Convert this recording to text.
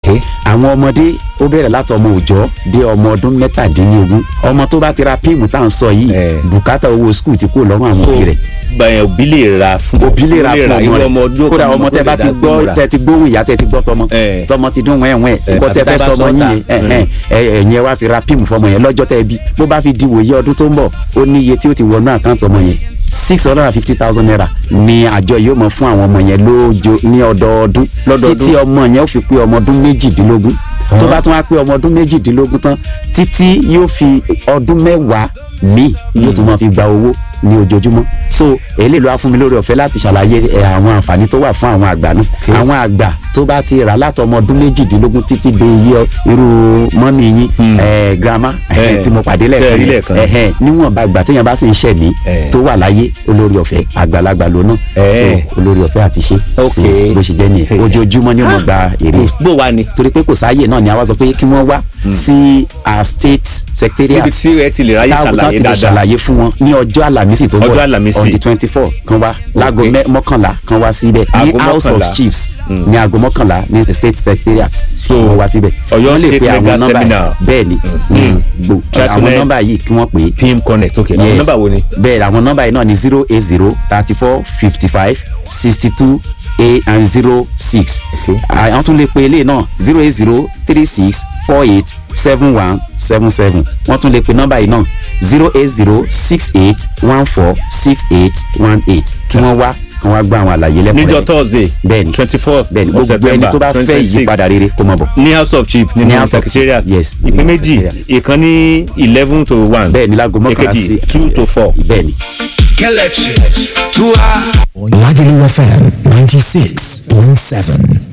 ok àwọn ọmọdé ó bẹ̀rẹ̀ láti ọmọ òòjọ́ dé ọmọ ọdún mẹ́tàdínlógún ọmọ tó bá ti ra píìmù tá à ń sọ yìí Eh. bùkátà owó skul ti kúrò lọ́rùn àwọn so òbí rẹ̀ bẹ́ẹ̀ òbí lè ra fún òbí lè ra fún irú ọmọ ọdún rẹ̀ kódà kan ọmọ tẹ tó bá lè ti dá gbọ́ gbóra. tẹ ti gbóhùn ìyá tẹ ti gbọ́ tọmọ Eh. tọmọ ti dún wẹ́wẹ́ nǹkan tẹ tàbí fẹ́ tá a bá sọmọ sọ yín ta. yẹn ẹ̀hẹ́n, ẹ- ẹ̀yin ẹ wá fi ra píìmù fọmọ yẹn lọ́jọ́ tẹ bí bó bá fi di wòye ọdún tó ń bọ̀ ó ní iye tí ó ti wọnú àkáǹtì ọmọ yẹn six hundred and fifty thousand naira ni àjọ yóò mọ fún àwọn ọmọ yẹn lóòjó ní ọdọọdún Lọ́dọọdún. títí ọmọ yẹn ó fi pé ọmọ ọdún méjìdínlógún tó bá tún wá pé ọmọ ọdún méjìdínlógún tán títí yóò fi ọdún mẹ́wàá míì yóò tún máa fi gba owó ní ojoojúmọ́ so èyí ló wá fún mi lórí ọ̀fẹ́ láti ṣàlàyé ẹ, àwọn àǹfààní tó wà fún àwọn àgbà náà àwọn àgbà tó bá ti rà látọmọ ọdún méjìdínlógún títí dé iye ọ- irú mọ́mì yín ẹ, grandma ẹ, Eh, tí mo pàdé tẹ́ ẹ rí lẹ́ẹ̀kan lẹ́ẹ̀kan. yẹn ẹ̀hẹ́n, níwọ̀n bá gbà téèyàn bá sì ń ṣẹ̀mí Eh. tó wà láyé olórí ọ̀fẹ́ àgbàlagbà ló náà Eh. so olórí ọ̀fẹ́ àti ṣe so Ok. bó ṣe jẹ́ nìyẹn Eh. ojoojúmọ́ ni wọ́n gba èrè bó wa ni torí pé kò sáàyè náà ni àwa sọ pé kí wọ́n wá sí a state secretariat níbi tí ẹ ti lè ráyè táwọn ṣàlàyé ti lè dáadáa ṣàlàyé fún wọn ní ọjọ́ àlàmísì tó ń bọ̀ Ọjọ́ Àlàmísì. on the twenty four kan wá láago mẹ́- mọ́kànlá kan wá síbẹ̀ ní Aago house of mọ́kànlá. chiefs ní aago mọ́kànlá ní state secretariat So, wọ́n wá síbẹ̀ Ọ̀yọ́ Wọ́n lè State pe àwọn Legal nọ́mbà Seminar. bẹ́ẹ̀ ni Mm. gbò àwọn Transnet. nọ́mbà yìí kí wọ́n pè é pim connect ok àwọn Yes. nọ́mbà wo ni bẹ́ẹ̀ àwọn nọ́mbà yìí náà ni zero eight zero thirty four fifty five sixty two eight and zero six Okay. àwọn tún lè pe eléyìí náà zero eight zero three six four eight seven one seven seven wọ́n tún lè pe nọ́mbà yìí náà zero eight zero six eight one four six eight one eight kí wọ́n wá kí wọ́n wá gbọ́ àwọn àlàyé lẹ́kùnrin níjọ́ thursday Bẹ́ẹ̀ni. twenty fourth bẹ́ẹ̀ni gbogbo ẹni tó bá fẹ́ ìyípadà rere kó mọ̀ bọ̀ ní house of chief Ní nínú House of secretariat Chief, yes. ìpín Nínú méjì secretariat. ìkan ní eleven to one bẹ́ẹ̀ni láago mọ́kànlá èkejì sí two to four. bẹ́ẹ̀ni. Kelechi. Tua. Lagelu FM 96.7.